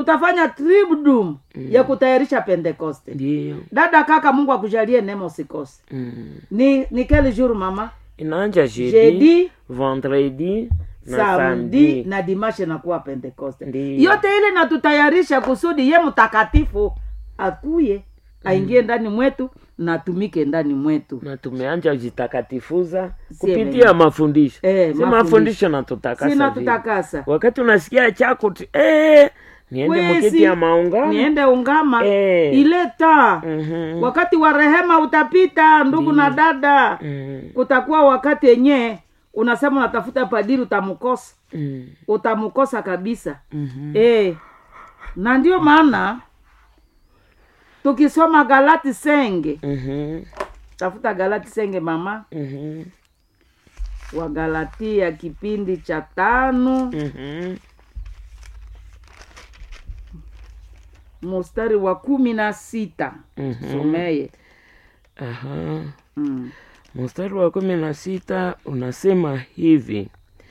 tutafanya tribdum ya kutayarisha pentekoste ndiyo dada kaka mungu akujalie neema usikose mm. ni ni quel jour mama inaanja jeudi jeudi vendredi na samedi samedi na dimashe nakuwa pentekoste Ndiyo. yote ile natutayarisha kusudi ye mtakatifu akuye aingie ndani mwetu na atumike ndani mwetu na tumeanja jitakatifuza Sie kupitia wenyewe. mafundisho Eh, si mafundisho. mafundisho natutakasa sina vile. tutakasa wakati unasikia chako ti eh, niende Kwezi, mukiti ya maungano niende ungama Eh. ile taa Mhm. wakati wa rehema utapita ndugu na dada Mm, kutakuwa wakati yenyewe unasema unatafuta padiri utamkosa mm, utamkosa kabisa mhm. e, na ndio maana tukisoma galati senge Mhm, tafuta galati senge mama mhm, wa galatia kipindi cha tano mhm. mustari wa kumi na sita Mhm. someye Aha. mm. mstari wa kumi na sita unasema hivi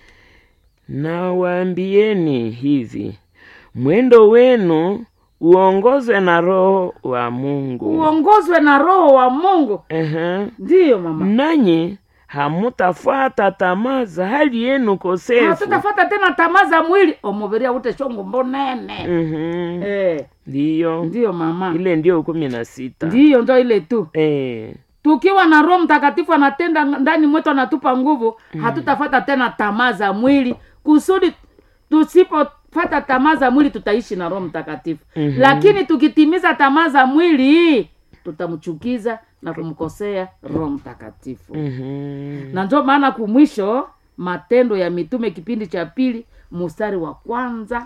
nawaambieni hivi mwendo wenu uongozwe na roho wa mungu uongozwe na roho wa mungu Aha. ndiyo mama nanyi hamutafuata tamaa za hali yenu kosefu hatutafata tena tamaa za mwili omubiri aute shongo mbonene Mhm. eh, ndiyo ndiyo mama ile ndio kumi na sita ndiyo ndo ile tu Eh. tukiwa na roho mtakatifu anatenda ndani mwetu anatupa nguvu mm. hatutafata tena tamaa za mwili kusudi tusipofata tamaa za mwili tutaishi na roho mtakatifu Mhm. lakini tukitimiza tamaa za mwili tutamchukiza na kumkosea roho mtakatifu Mhm. na ndio maana kumwisho matendo ya mitume kipindi cha pili mustari wa kwanza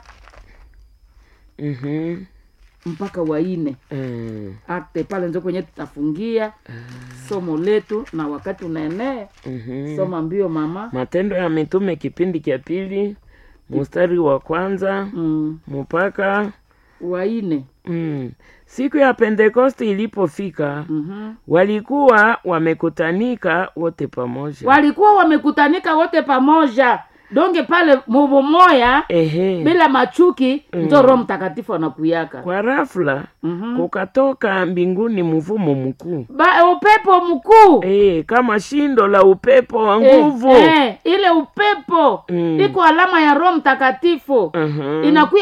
Mhm. mpaka wa nne Mm. akte pale ndio kwenye tutafungia somo letu na wakati unaenee Mhm. soma mbio mama matendo ya mitume kipindi cha pili mstari wa kwanza mm. mpaka waine mm. siku ya pentekosti ilipofika mm-hmm. walikuwa wamekutanika wote pamoja walikuwa wamekutanika wote pamoja donge pale mubumoya ehe bila machuki njo roho mtakatifu anakuyaka kwa rafula mm-hmm. kukatoka mbinguni mvumo mkuu ba, upepo mkuu e, kama shindo la upepo wa Eh, nguvu eh, ile upepo Mm. iko alama ya roho mtakatifu Mhm. inakuya